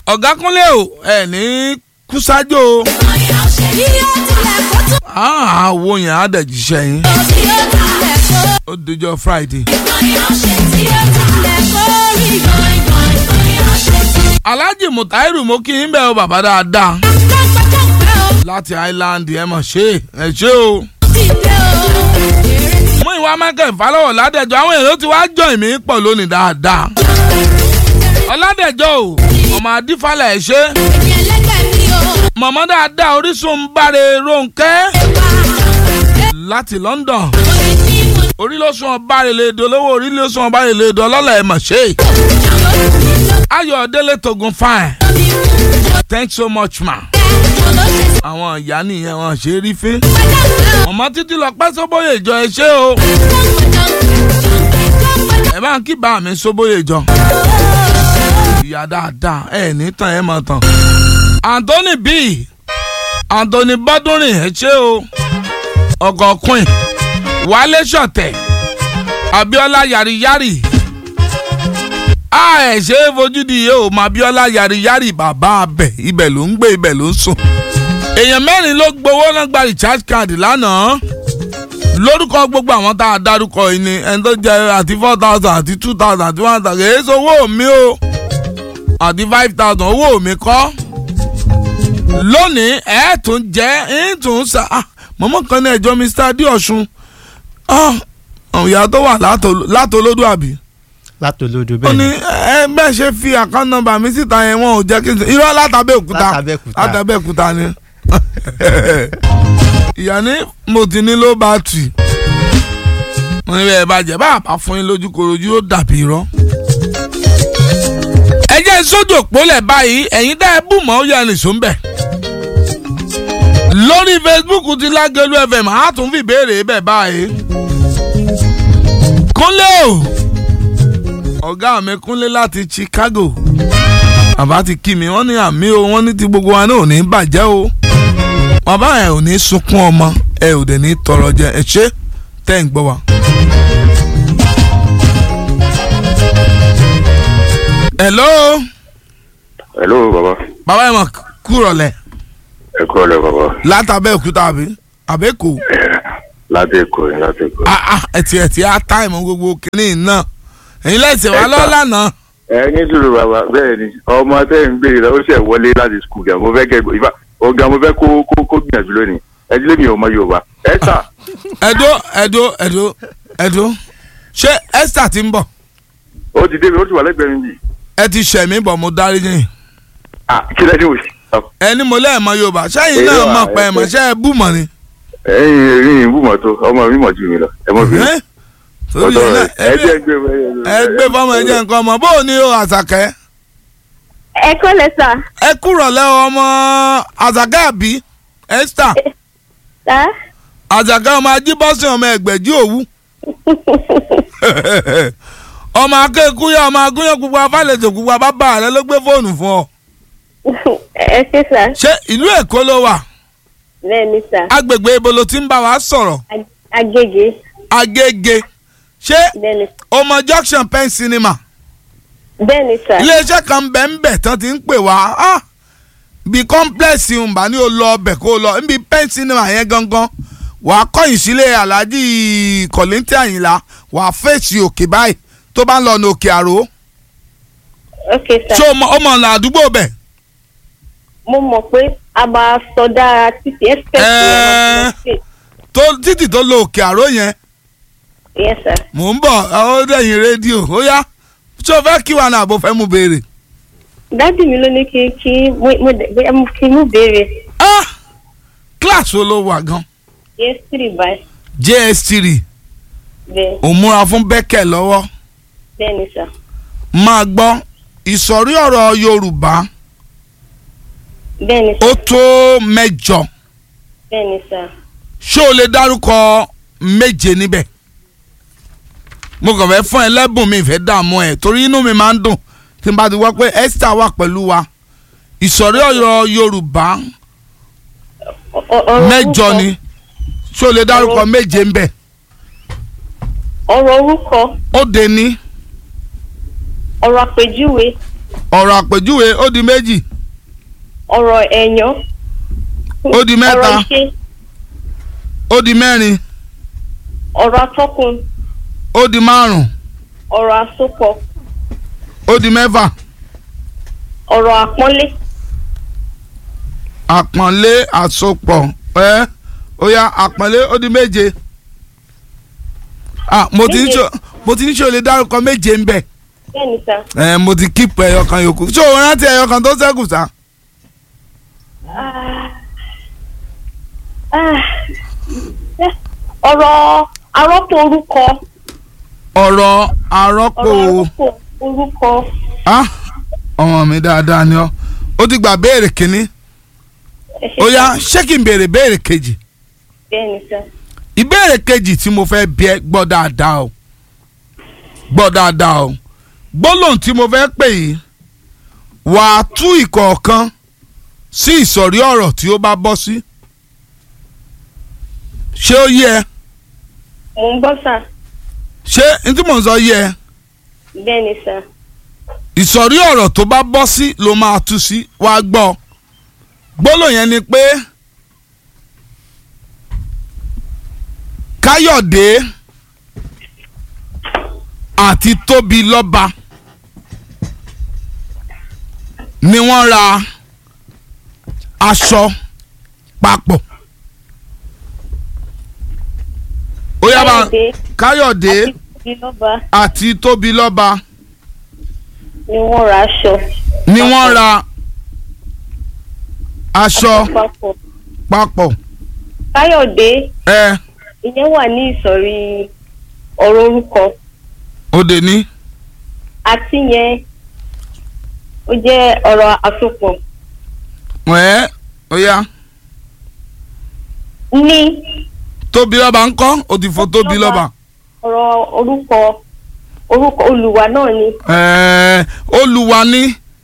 ọ̀gá kúnlẹ̀ o ẹ̀ ní kúsájò o àwo yẹn á dẹ̀ jíṣẹ́ yín ó dijọ́ friday. alhaji mutairu mo kí yín bẹ́ẹ̀ o bàbá dáadáa láti island ẹ mọ̀ ṣe ẹ ṣe o. mú ìwà michael falọ́wọ̀ ládẹ́jọ́ àwọn èrò tí wàá jọ ìmí pọ̀ lónìí dáadáa. ọládẹ́jọ́ o ọmọ adífálẹ̀ ẹ̀ ṣe. mọ̀mọ́ dáadáa orísun ń báre ronkẹ́ láti london orí ló sún ọba rẹ̀ lédo lówó orí ló sún ọba rẹ̀ lédo ọlọ́lá ẹ̀ mọ̀ ṣe. ayọ̀délé togun fine thanks so much ma. àwọn ìyá nìyẹn wọn ṣe é rí fín. ọmọ títí lọ pẹ́ sóbóyè ìjọ ẹ ṣé o. ẹ bá ń kí bá mi sóbóyè ìjọ. ìyá dáadáa ẹ ní tàn ẹ mọ̀ tàn. anthony b anthony bọ́dúnrìn ẹ ṣé o. ọkọ̀ queen wálé ṣọ̀tẹ̀ abiola yariyari a ẹ̀ ṣe é fojú di yìí o mọ abiola yariyari bàbá abẹ ibẹ̀ ló ń gbé ibẹ̀ ló ń sùn èèyàn mẹ́rin ló gbowó náà gba recharge card lánàá lórúkọ gbogbo àwọn tá a dárúkọ yìí ni ẹni tó jẹ àti four thousand àti two thousand àti one thousand èyí sọ owó mi o àti five thousand owó mi kọ́ lónìí ẹ̀ tún jẹ́ ẹ̀ tún sa mọ̀mọ́ kan ní ẹjọ́ mr adéọ̀sùn ìyá tó wà látòlódò àbí. látòlódò ó bẹ́ẹ̀ ní ni ẹ bẹ́ẹ̀ ṣe fi account number mi síta yẹn wọn ò jẹ́ kí n sọ irọ́ látàbẹ́òkúta Látàbẹ́òkúta. látàbẹ́òkúta ni. ìyá ní mo ti ní ló bá tì mo ní bẹ́ẹ̀ bàjẹ́ bá àbá fún yín lójú korojú ó dàbí irọ́. ẹ jẹ́ sójú òpólẹ̀ báyìí ẹ̀yin dá ẹ bù mọ́ ó yẹ nìṣó ń bẹ̀. lórí facebook ti lágẹ̀lú fm á tún fi ìbéèrè bẹ̀ báyìí. kúnlẹ̀ o ọ̀gá mi kúnlé láti chicago bàbá ti kí mi wọ́n ní àmì o wọ́n ní ti gbogbo wa náà ò ní bàjẹ́ o bàbá ẹ ò ní sunkún ọmọ ẹ ò dẹ̀ ní tọrọ jẹ ẹ ṣé tẹ́ ń gbọ́ wa. hello hello baba bàbá ẹ mọ̀ kúrọ̀lẹ́ ẹ kúrò lẹ baba látàbẹ́ òkúta àbí àbẹ́kò láti èkó yẹn láti èkó. ah ah ẹtì ẹtì á táìmù gbogbo kìnìún náà ẹ̀yin lẹ́sìn wa Ẹ ta. lọ́la náà. ẹ ní sùúrù bàbá bẹ́ẹ̀ ni ọmọ tẹ́ ń gbé lọ ó ṣẹ̀ wọlé láti skul gan mo fẹ́ kẹ́ ìfà ọ̀gá mo fẹ́ kó kó kó gbìyànjú lónìí ẹ dílé mi ò mọ yorùbá ẹ tà ẹ̀dó ẹ̀dó ẹ̀dó ẹ̀dó ṣé esther ti ń bọ̀ ó ti débi ó ti wà lẹ́gbẹ̀ẹ́ mi bì ẹ ti ṣẹ̀ mí bọ̀ mo dárí yín ah kí lẹ́ni ò sí. ẹni mo lẹ́ẹ̀mọ yorùbá ṣẹ́yìn Èyí náà wà, mọ̀ pé ẹ ẹ̀mọ̀ fẹ́. ṣẹ́ ẹ bú mọ̀ ni. ẹyin ẹyin ìbú mọ̀ tó ọmọ mi mọ̀ ju mi lọ ẹ mọ̀ bí Ẹ́, torí ọ̀dọ́ ẹ̀ náà rẹ̀ ẹ jẹ́ gbé ẹ gbé fọmọ ẹ jẹ́ nǹkan ọmọ bó o ní o àṣàkẹ́ ẹ kọ́ lẹ sà. ẹ kúrọ̀ lẹ́ ọmọ àṣàkẹ́ àbí esther sà. àṣàkẹ́ ọmọ ajíbọ́sìn ọmọ ẹgbẹ̀jì òwú ọmọ akéèkúyà ọmọ agúnyàn pupa fàlejò pupa bàbá rẹ ló gbé fóònù fún ọ ẹ ṣe sà. ṣé ìlú èkó ló wà bẹ́ẹ̀ ni sà. agbègbè ibo ló ti ń bá wa sọ̀rọ̀ Ag- agége. agége ṣé bẹ́ẹ̀ ni ọmọ junction pen cinema bẹ́ẹ̀ ni sà. iléeṣẹ́ kan bẹ̀ ń bẹ̀ tán ti ń pè wá ah, bí complex ìhùnbá ní o lọ ọbẹ̀ kó o lọ níbi pen cinema yẹn gangan wàá kọ́yìn sílé alhaji kọ̀lẹ́ntì àyìnlá wàá fèsì òkè báyìí tó bá ń lọ ní òkè àrò ok sà. ṣé o mọ ọmọ ọ̀nà àdúgbò bẹ̀ mo mọ̀ pé a máa sọdá títí express yẹn lọ sí lọ tó títì tó lọ òkè àrò yẹn sí. yes sà. mò ń bọ̀ ó dẹ̀yìn rédíò ó yá ṣé o fẹ́ kí wa náà bó fẹ́ mú béèrè. dádì mi ló ní kí kí mo mo dẹ̀ bóyá mo kí mú béèrè. ah kíláàsì wo ló wà gan yes three by js3 bẹ́ẹ̀ ò múra fún bẹ́kẹ̀ lọ́wọ́ bẹ́ẹ̀ ni sà. máa gbọ́ ìsọ̀rí ọ̀rọ̀ yorùbá bẹ́ẹ̀ ni sà. ó tó mẹ́jọ bẹ́ẹ̀ ni sà. ṣé o lè dárúkọ méje níbẹ̀ mo kàn fẹ́ fún ẹ lẹ́bùn mi ìfẹ́ dààmú ẹ torí inú mi máa ń dùn tí n bá ti wá pé esther wà pẹ̀lú wa ìsọ̀rí ọ̀rọ̀ yorùbá Ọ- ọ- ọ̀rọ̀ mẹ́jọ orúkọ- ni ṣé o lè dárúkọ Ọ̀rọ̀- méje ń bẹ̀ ọ̀rọ̀ orúkọ ó de ní ọ̀rọ̀ àpèjúwe ọ̀rọ̀ àpèjúwe ó di méjì ọ̀rọ̀ ẹ̀yán Ó di mẹ́ta. ọ̀rọ̀ ìṣe ó di mẹ́rin ọ̀rọ̀ atọ́kùn ó di márùn ọ̀rọ̀ àsopọ̀ ó di mẹ́fà ọ̀rọ̀ àpọ́nlé àpọ̀nlé àsopọ̀ ẹ́ ó yá àpọ̀nlé ó di méje ah mo ti ń Méje. ṣe mo ti ń ṣe olè dárúkọ méje ń bẹ̀ bẹ́ẹ̀ ni sà ẹ mo ti kíìpù ẹyọ kan yòókù ṣé o rántí ẹyọ kan tó ṣẹ́kù sá. Ah. Ah. Eh, ọ̀rọ̀ arọ́pò orúkọ ọ̀rọ̀ àrọ́pò ọ̀rọ̀ arọ́pò orúkọ ah ọmọ mi dáadáa ni ọ ó ti gbà béèrè kínní ẹ ṣé ó yá sà. ṣé kí n béèrè béèrè kejì bẹ́ẹ̀ ni sà ìbéèrè kejì tí mo fẹ́ bí ẹ gbọ́ dáadáa o gbọ́ dáadáa o gbólóhùn tí mo fẹ́ pè yìí wà á tú ìkọ̀ọ̀kan sí ìsọ̀rí ọ̀rọ̀ tí ó bá bọ́ sí ṣé ó yé ẹ mò ń gbọ́ sà ṣé n tí mò ń sọ yé ẹ bẹ́ẹ̀ ni sà ìsọ̀rí ọ̀rọ̀ tó bá bọ́ sí ló máa tú sí wá gbọ́ gbólóhùn yẹn ni pé káyọ̀dé àti tóbi lọ́ba ni wọ́n ra aṣọ papọ̀ ó yá bá káyọ̀dé àti ìlọ́ba àti tóbi lọ́ba ni wọ́n ra aṣọ ni wọ́n ra aṣọ papọ̀ papọ̀ káyọ̀dé ẹ ìyẹn wà ní ìsọ̀rí ọ̀rọ̀ orúkọ òde ní àti yẹn ó jẹ́ ọ̀rọ̀ àsopọ̀ ẹ ó yá ní tóbi lọ́ba ń kọ́ ó ti fọ tóbi lọ́ba ọ̀rọ̀ orúkọ orúkọ olùwà náà ni ẹ olùwà ní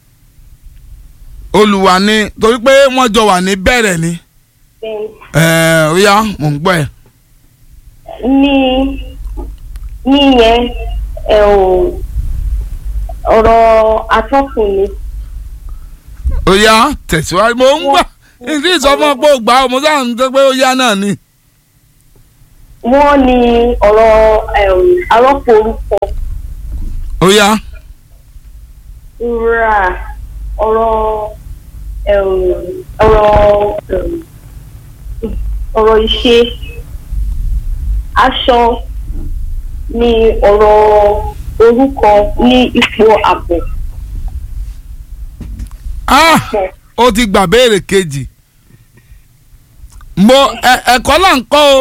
olùwà ní torí pé wọ́n jọ wà ní bẹ̀rẹ̀ ni bẹ́ẹ̀ ẹ ó yá mò ń gbọ́ ẹ ní ní yẹn ẹ ò ọ̀rọ̀ atọ́kùn ni ó yá tẹ̀síwájú mo ń gbà ìdí ìsọfún pé ó gbà ó mo sáà ń tẹ́ pé ó yá náà ni wọ́n ní ọ̀rọ̀ ẹ̀m, arọ́pò orúkọ ó yá ra ọ̀rọ̀ ẹ̀m, ọ̀rọ̀ ẹ̀m, ọ̀rọ̀ ìṣe aṣọ ní ọ̀rọ̀ orúkọ ní ipò àbọ̀ ah pọ̀ ó ti gbà béèrè kejì mo ẹ- ẹ̀kọ́ là ń kọ́ o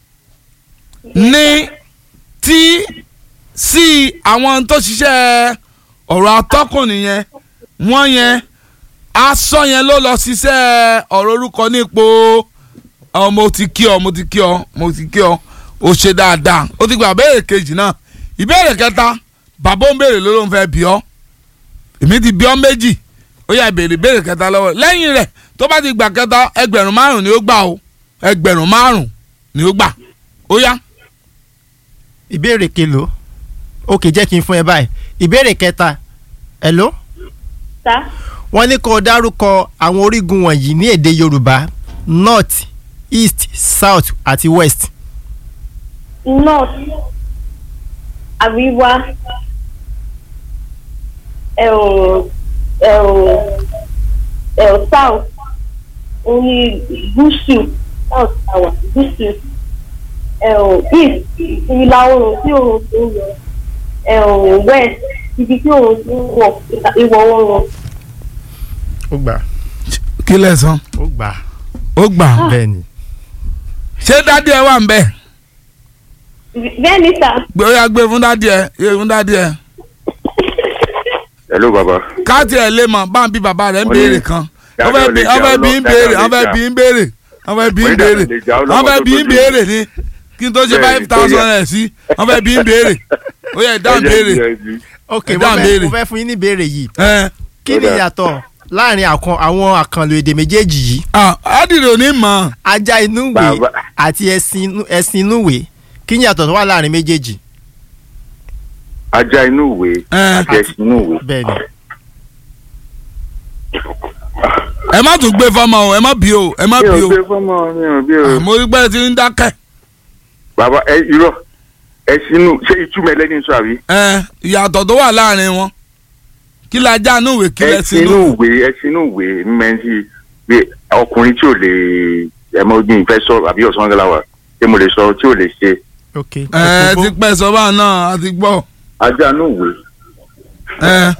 ní tí sí àwọn tó ṣiṣẹ́ ọ̀rọ̀ atọ́kùn nìyẹn wọ́n yẹn aṣọ yẹn ló lọ ṣiṣẹ́ ọ̀rọ̀ orúkọ nípò ọ mo ti kí ọ mo ti kí ọ mo ti kí ọ ó ṣe dáadáa ó ti gbà béèrè kejì náà ìbéèrè kẹta bàbá ó ń béèrè ló ló ń fẹ́ bí ọ èmi ti bí ọ méjì ó yá béèrè béèrè kẹta lọ́wọ́ lẹ́yìn rẹ̀ tó bá ti gbà kẹta ẹgbẹ̀rún márùn ni ó gbà o ẹgbẹ̀rún márùn ni ó gbà ó yá. ìbéèrè kelo ok jẹ́ kí n fún ẹ báyìí ìbéèrè kẹta hello tá wọ́n ní kó o dárúkọ àwọn orígun wọ̀nyí ní èdè yorùbá north east south àti west north àríwá ẹ̀rùn ẹ̀rùn ẹ̀rùn south òun ni gúúsù south tower gúúsù ẹ̀rùn east ìlà oòrùn tí oòrùn ti ń yọ ẹ̀rùn west ibi tí oòrùn ti ń wọ̀ ìwọ̀ oòrùn ó gbà kí lẹ san ó gbà ó gbà bẹ́ẹ̀ ni ṣé dádì ẹ wà ń bẹ bẹ́ẹ̀ ni sà gbé ó yá gbé fún dádì ẹ gbé fún dádì ẹ hello baba. káàtì ẹ lè mọ bá ń bí bàbá rẹ ń Wọ́n ní béèrè kan dáadáa wọ́n fẹ́ ò bí lè wọ́n jà fẹ́ ó bí lọ, ń béèrè dáadáa ò wọ́n lè fẹ́ jà. bí ń béèrè wọ́n fẹ́ bí ń Wọ́n ní dáadáa béèrè ò lè jà ó wọ́n lọ́mọ fẹ́ tó bí ń tójú. béèrè ni kí n tó ṣe Bẹ́ẹ̀ni, five thousand tó yẹ. ẹ̀ sí wọ́n fẹ́ bí ń béèrè ó yẹ ìdáhùn béèrè ok Ẹ mo dáhùn fẹ́ béèrè. mo fẹ́ fún yín ní ìbéèrè yìí ẹ kí ni Ó dáa. ìyàtọ̀ láàrin àkàn àwọn àkànlò èdè méjèèjì yìí ah ádìrì ò ní mọ̀ ajá inú ìwé Bàbá. àti ẹṣin inú- ẹṣin inú ìwé kí ni ìyàtọ̀ tó wà láàrin méjèèjì ajá inú ìwé Ẹ. àti ẹṣin inú ìwé bẹ́ẹ̀ ni ẹ má tún gbé fọmọ o ẹ má bí o ẹ má mi ò bí o gbé fọmọ mi ò bí o. mo rí pé ẹ ti ń dákẹ́ bàbá ẹ irọ́ ẹ sínú ṣé ìtumọ̀ ẹlẹ́ni sọ àbí. ẹ ìyàtọ̀ tó wà láàrin wọn kí la já inú ìwé kí ẹ lẹ sínú sínú ìwé ẹ sínú ìwé mẹ́ntì bí ọkùnrin tí ò lè ẹ mọ ojú ìfẹ́ sọ àbí ọ̀sán gẹ́gẹ́ wà tí mo lè sọ tí ò lè ṣe. ok ẹ ti pẹ́ sọ́ba náà a ti gbọ́ ajá inú ìwé ẹ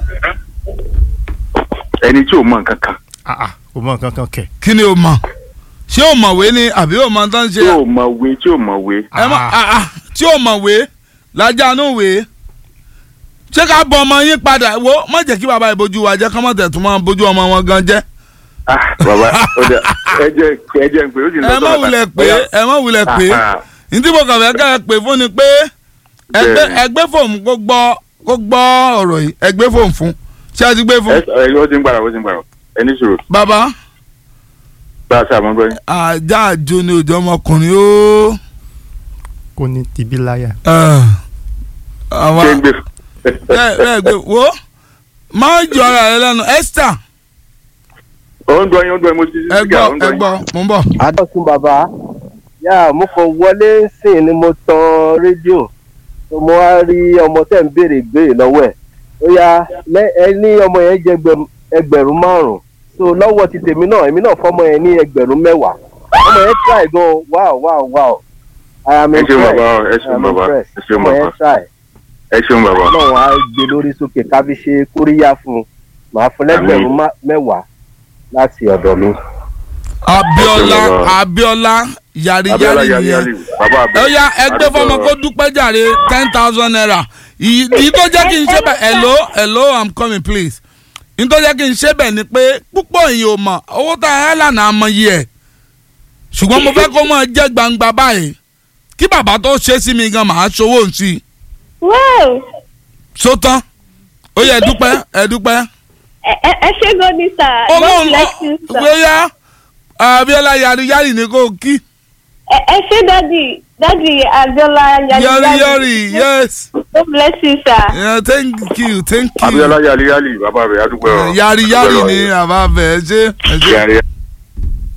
ẹni tí ò mọ nǹkan kan ah ah kò mọ nǹkan kan kẹ̀. kí ni o mọ̀ ṣé o mọ̀wé ni àbí o mọ̀ tán ṣe tí ò mọ̀wé tí ò mọ̀wé. ẹ má ah, ah, tí o mọ̀wé lájà inú ìwé ṣé ká bọ ọmọ yín padà wo má jẹ́ kí bàbá ìbojú wa jẹ́ kọ́ mọ̀ tẹ̀tún máa bójú ọmọ wọn gan jẹ́ Ah, bàbá ó dẹ ẹ jẹ ẹ jẹ ń pè ó sì ń ẹ má wulẹ̀ pé ẹ má wulẹ̀ pé ní tí mo kàn fẹ́ ká ẹ pè fún ni pé ẹgbẹ́ Bẹ́ẹ̀ni. ẹgbẹ́ fòun kó gbọ́ kó gbọ́ ọ̀rọ̀ yìí ẹgbẹ́ fòun fún ṣé a ti gbé fún. ẹ ẹ ó ti ń gbàrà ó ti ń gbàrà ẹni sòrò bàbá bá a ṣàmọ́ gbọ́ yín. ajá àjò ni òjò ọmọkùnrin ó. kò ní tìbí láyà. àwọn ṣé ń gbé. bẹ́ẹ̀ bẹ́ẹ̀ gbé wo máa jọ ara rẹ lẹ́nu Esther ó ń gbọ́ yín ó ń gbọ́ yín mo ti ẹ gbọ́ ẹ gbọ́ mo ń bọ̀. adọ́sùn bàbá yá mo kàn wọlé sí ni mo tan rédíò tó mo wá rí ọmọ tẹ̀ ń béèrè ìbéèrè lọ́wọ́ ẹ̀ ó yá lẹ́- ẹ ní ọmọ yẹn jẹ́ ẹgbẹ̀rún- ẹgbẹ̀rún márùn-ún so lọ́wọ́ ti tèmi náà èmi náà fọmọ yẹn ní ẹgbẹ̀rún mẹ́wàá ọmọ yẹn try gan wow wow wow I am ẹ ṣeun impressed bàbá ẹ I ṣeun am bàbá impressed ẹ ṣeun ọmọ bàbá yẹn try ẹ ṣeun bàbá. ọlọ́run á gbé lórí sókè ká fi ṣe kóríyá fún un màá fún lẹ́gbẹ̀rún má- mẹ́wàá láti ọ̀dọ̀ mi. Abíọ́lá Ẹ ṣe bàbá. Abíọ́lá yàrí abiola yàrí yali nìyẹn yali bàbá abẹ. ó yá ẹgbẹ́ fọmọ kó dúpẹ́ jàre ten thousand naira ìyí ìyí tó jẹ́ kí n ṣe bẹ̀ hello hello i'm coming please ìyí tó jẹ́ kí n ṣe bẹ̀ ni pé púpọ̀ yìí ò mọ̀ owó tá a yá lànà àmọ́ yìí ẹ̀ ṣùgbọ́n mo fẹ́ kó mọ̀ jẹ́ gbangba báyìí kí bàbá tó ṣe sí mi gan màá ṣòwò ń sí i wow so tán ó yẹ ẹ dúpẹ́ ẹ dúpẹ́ ẹ ẹ ẹ ṣé gan ni sir ó God mọ̀ bless you sir. ó yá Abíọ́lá yàrí yàrí ni kò kí ẹ ẹ ṣé dadi dadi Abiola yàrí yari yàrí yes God bless you sir. yeah, thank you thank you. abiola yali yali bàbá abẹ adúgbò. yari yari ni àbá bẹ̀ ẹ ṣe ẹ ṣe. yari